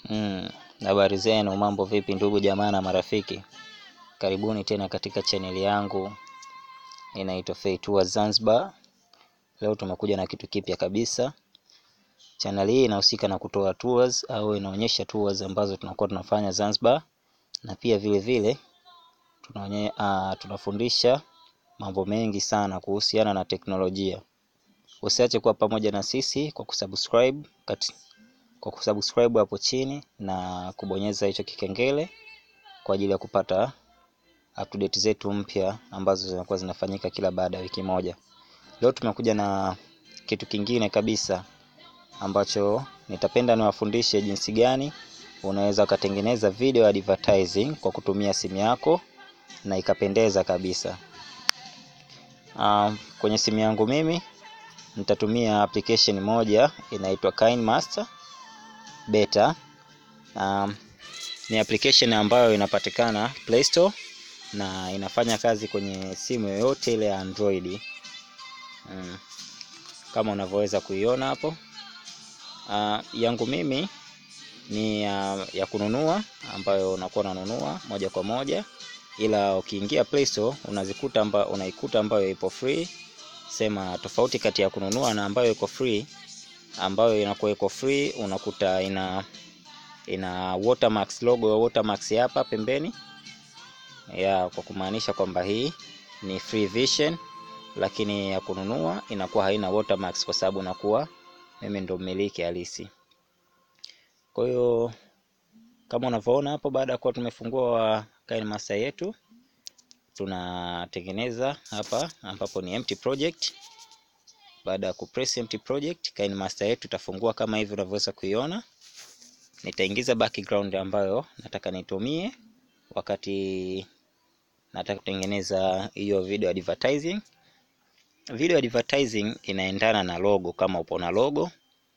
Mm, habari zenu, mambo vipi ndugu jamaa na marafiki? Karibuni tena katika chaneli yangu inaitwa Fay Tours Zanzibar. Leo tumekuja na kitu kipya kabisa. Chaneli hii inahusika na kutoa tours au inaonyesha tours ambazo tunakuwa tunafanya Zanzibar, na pia vile vile tunaonye, uh, tunafundisha mambo mengi sana kuhusiana na teknolojia. Usiache kuwa pamoja na sisi kwa kusubscribe kati kwa kusubscribe hapo chini na kubonyeza hicho kikengele kwa ajili ya kupata update zetu mpya ambazo zinakuwa zinafanyika kila baada ya wiki moja. Leo tumekuja na kitu kingine kabisa ambacho nitapenda niwafundishe jinsi gani unaweza ukatengeneza video advertising kwa kutumia simu yako na ikapendeza kabisa. Uh, kwenye simu yangu mimi nitatumia application moja inaitwa KineMaster Beta. Um, ni application ambayo inapatikana Play Store na inafanya kazi kwenye simu yoyote ile ya Android. Um, kama unavyoweza kuiona hapo. Uh, yangu mimi ni uh, ya kununua ambayo unakuwa unanunua moja kwa moja, ila ukiingia Play Store unazikuta amba, unaikuta ambayo ipo free. Sema tofauti kati ya kununua na ambayo iko free ambayo inakuwa iko free unakuta ina ina watermarks logo ya watermarks hapa pembeni ya kwa kumaanisha kwamba hii ni free version, lakini ya kununua inakuwa haina watermarks kwa sababu nakuwa mimi ndo mmiliki halisi. Kwa hiyo kama unavyoona hapo, baada ya kuwa tumefungua KineMaster yetu tunatengeneza hapa ambapo ni empty project baada ya kupress empty project, KineMaster yetu itafungua kama hivi unavyoweza kuiona. Nitaingiza background ambayo nataka nitumie wakati nataka kutengeneza hiyo video advertising. Video advertising inaendana na logo, kama upo na logo.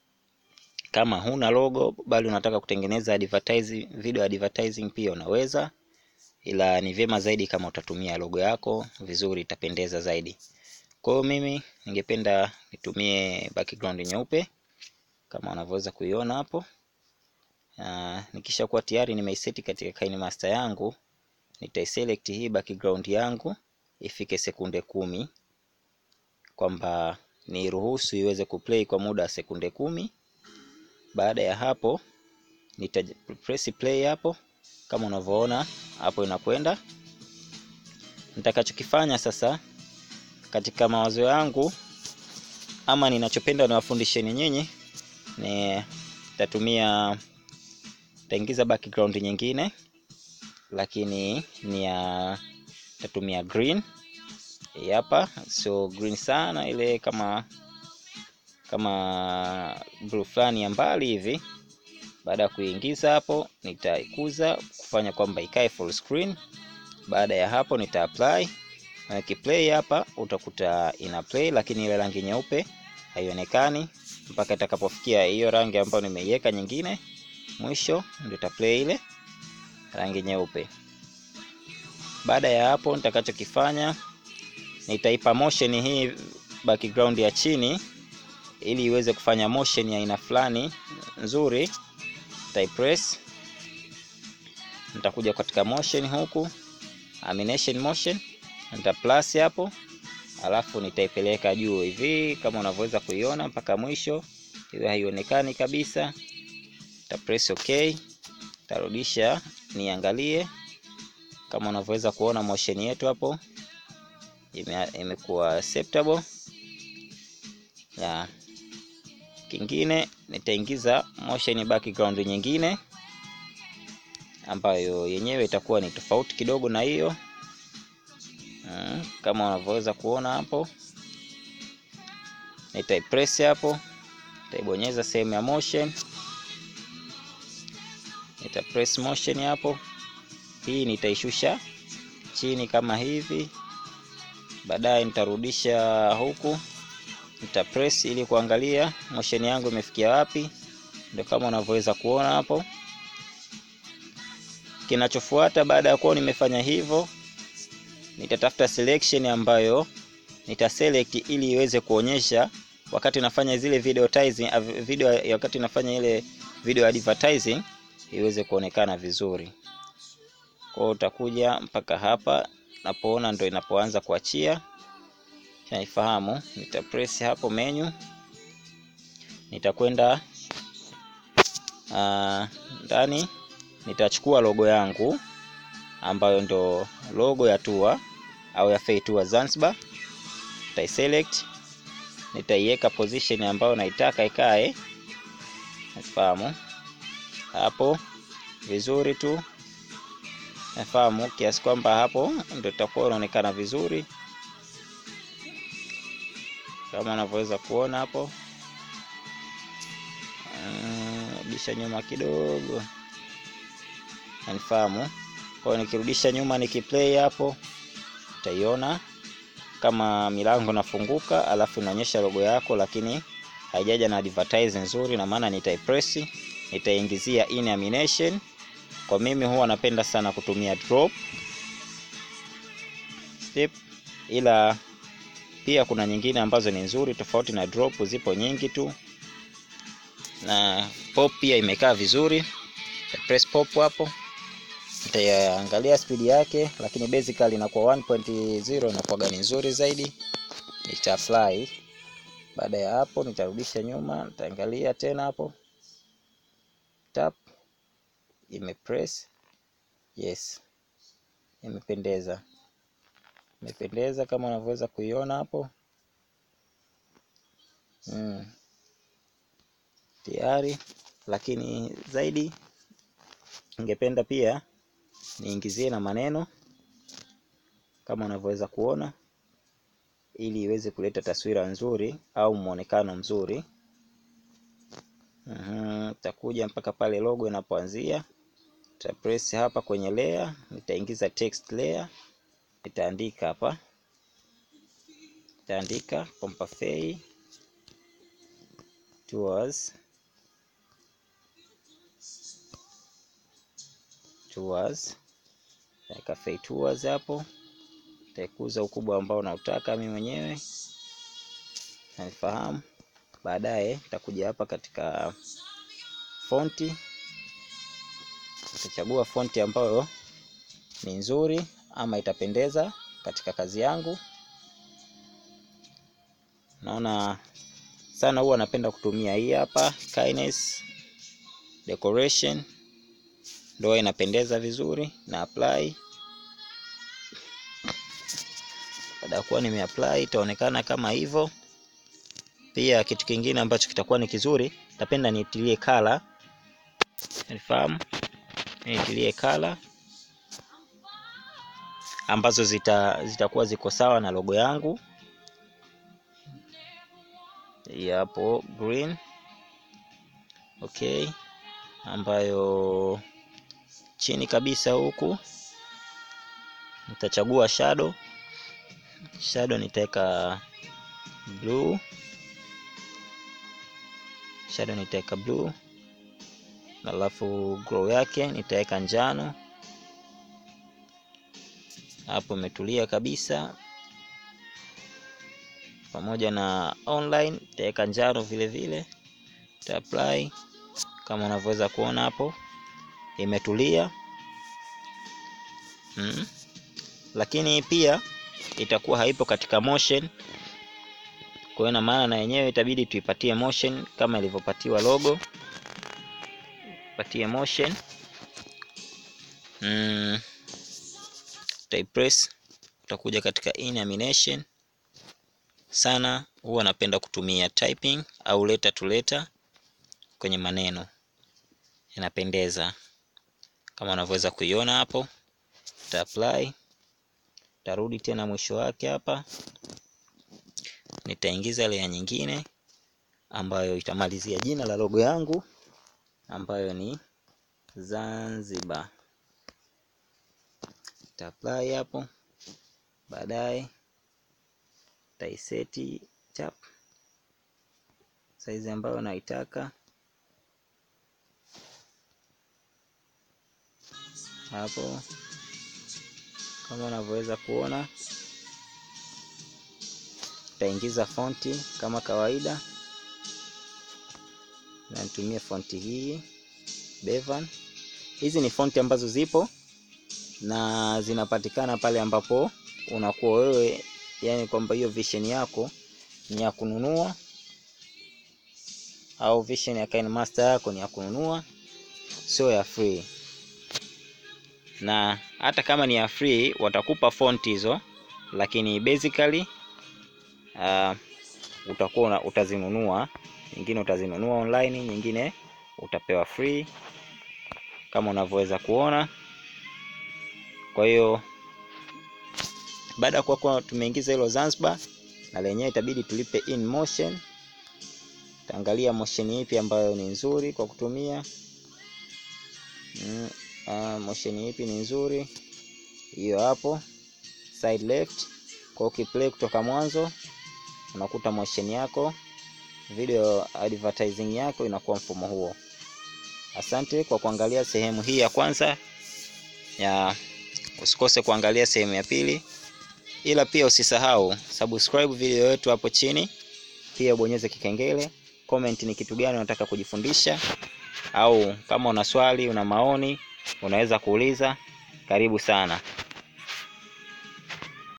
Kama huna logo bali unataka kutengeneza advertising, video advertising pia unaweza, ila ni vyema zaidi kama utatumia logo yako vizuri, itapendeza zaidi. Kwa hiyo mimi ningependa nitumie background nyeupe kama unavyoweza kuiona hapo. Uh, nikisha kuwa tayari nimeiseti katika KineMaster yangu, nitaiselect hii background yangu ifike sekunde kumi, kwamba niruhusu iweze kuplay kwa muda wa sekunde kumi. Baada ya hapo nita press play hapo kama unavyoona hapo inakwenda. Nitakachokifanya sasa katika mawazo yangu ama ninachopenda niwafundisheni nyinyi ni tatumia taingiza background nyingine, lakini ni ya tatumia green hapa, so green sana ile kama kama blue fulani ya mbali hivi. Baada ya kuingiza hapo, nitaikuza kufanya kwamba ikae full screen. Baada ya hapo nita apply na kiplay hapa utakuta ina play, lakini ile rangi nyeupe haionekani mpaka itakapofikia hiyo rangi ambayo nimeiweka nyingine, mwisho ndio ita play ile rangi nyeupe. Baada ya hapo, nitakachokifanya nitaipa motion hii background ya chini, ili iweze kufanya motion ya aina fulani nzuri. Nitaipress, nitakuja katika motion huku, animation motion nita plus hapo, alafu nitaipeleka juu hivi kama unavyoweza kuiona mpaka mwisho, iwe haionekani kabisa. Nita press okay, tarudisha niangalie kama unavyoweza kuona motion yetu hapo imekuwa acceptable ya. Kingine nitaingiza motion background nyingine ambayo yenyewe itakuwa ni tofauti kidogo na hiyo Hmm, kama unavyoweza kuona hapo, nitaipress hapo, nitaibonyeza sehemu ya motion, nitapress motion hapo. Hii nitaishusha chini kama hivi, baadaye nitarudisha huku, nitapress ili kuangalia motion yangu imefikia wapi. Ndio kama unavyoweza kuona hapo. Kinachofuata baada ya kuwa nimefanya hivyo nitatafuta selection ambayo nitaselect ili iweze kuonyesha wakati nafanya zile video advertising, video wakati nafanya ile video advertising iweze kuonekana vizuri. Kwa hiyo utakuja mpaka hapa napoona ndo inapoanza kuachia, naifahamu. Nita press hapo menu, nitakwenda ndani, nitachukua logo yangu ambayo ndo logo ya tour au ya Fay Tour Zanzibar, nitaiselect, nitaiweka position ambayo naitaka ikae, nafahamu hapo vizuri tu nafahamu kiasi kwamba hapo ndio itakuwa inaonekana vizuri kama unavyoweza kuona hapo. Rudisha uh, nyuma kidogo, nanifahamu. Kwa hiyo nikirudisha nyuma nikiplay hapo, utaiona kama milango nafunguka, alafu inaonyesha logo yako, lakini haijaja na advertise nzuri, na maana nitaipress, nitaingizia in animation kwa mimi huwa napenda sana kutumia drop step, ila pia kuna nyingine ambazo ni nzuri tofauti na drop, zipo nyingi tu, na pop pia imekaa vizuri. Press pop hapo, nitaangalia speed yake, lakini basically inakuwa 1.0 inakuwa gani nzuri zaidi. Nita apply. Baada ya hapo, nitarudisha nyuma, nitaangalia tena hapo tap imepress yes, imependeza, imependeza kama unavyoweza kuiona hapo mm. Tayari, lakini zaidi ningependa pia niingizie na maneno kama unavyoweza kuona, ili iweze kuleta taswira nzuri au mwonekano mzuri. Nitakuja uh -huh, mpaka pale logo inapoanzia nita press hapa kwenye layer, nitaingiza text layer, nitaandika hapa, nitaandika Compafay Tours Tours, nitaweka Fay Tours hapo, nitaikuza ukubwa ambao nautaka mimi mwenyewe naifahamu. Baadaye nitakuja hapa katika fonti nitachagua fonti ambayo ni nzuri ama itapendeza katika kazi yangu. Naona sana huwa napenda kutumia hii hapa Kindness Decoration, ndio inapendeza vizuri na apply. Baada ya kuwa nime apply itaonekana kama hivyo. Pia kitu kingine ambacho kitakuwa ni kizuri, napenda niitilie color, nifahamu niitilie kala ambazo zita zitakuwa ziko sawa na logo yangu. Hapo green okay, ambayo chini kabisa huku nitachagua shadow. Shadow nitaweka blue, shadow nitaweka blue alafu glow yake nitaweka njano. Hapo imetulia kabisa, pamoja na online nitaweka njano vile vile, nita apply kama unavyoweza kuona hapo imetulia mm. Lakini pia itakuwa haipo katika motion, kwa hiyo na maana na yenyewe itabidi tuipatie motion kama ilivyopatiwa logo patie motion mm. Utaipress, utakuja katika in animation. Sana huwa napenda kutumia typing au letter to letter kwenye maneno, inapendeza kama unavyoweza kuiona hapo. Uta apply, tarudi tena mwisho wake hapa, nitaingiza layer nyingine ambayo itamalizia jina la logo yangu ambayo ni Zanzibar. Ta apply hapo, baadaye taiseti chap saizi ambayo naitaka hapo, kama unavyoweza kuona. Taingiza fonti kama kawaida, na nitumie fonti hii Bevan hizi ni fonti ambazo zipo na zinapatikana pale ambapo unakuwa wewe, yani kwamba hiyo vision yako ni ya kununua au vision ya KineMaster yako ni ya kununua, sio ya free. Na hata kama ni ya free watakupa fonti hizo, lakini basically uh, utakuwa utazinunua, nyingine utazinunua online, nyingine utapewa free kama unavyoweza kuona. Kwa hiyo baada ya kuwa tumeingiza hilo Zanzibar, na lenyewe itabidi tulipe in motion. Taangalia motion ipi ambayo ni nzuri kwa kutumia mm, uh, motion ipi ni nzuri, hiyo hapo side left. Kwa ukiplay kutoka mwanzo unakuta motion yako video advertising yako inakuwa mfumo huo. Asante kwa kuangalia sehemu hii ya kwanza ya, usikose kuangalia sehemu ya pili, ila pia usisahau subscribe video yetu hapo chini, pia ubonyeze kikengele. Comment ni kitu gani unataka kujifundisha, au kama una swali, una maoni, unaweza kuuliza. Karibu sana.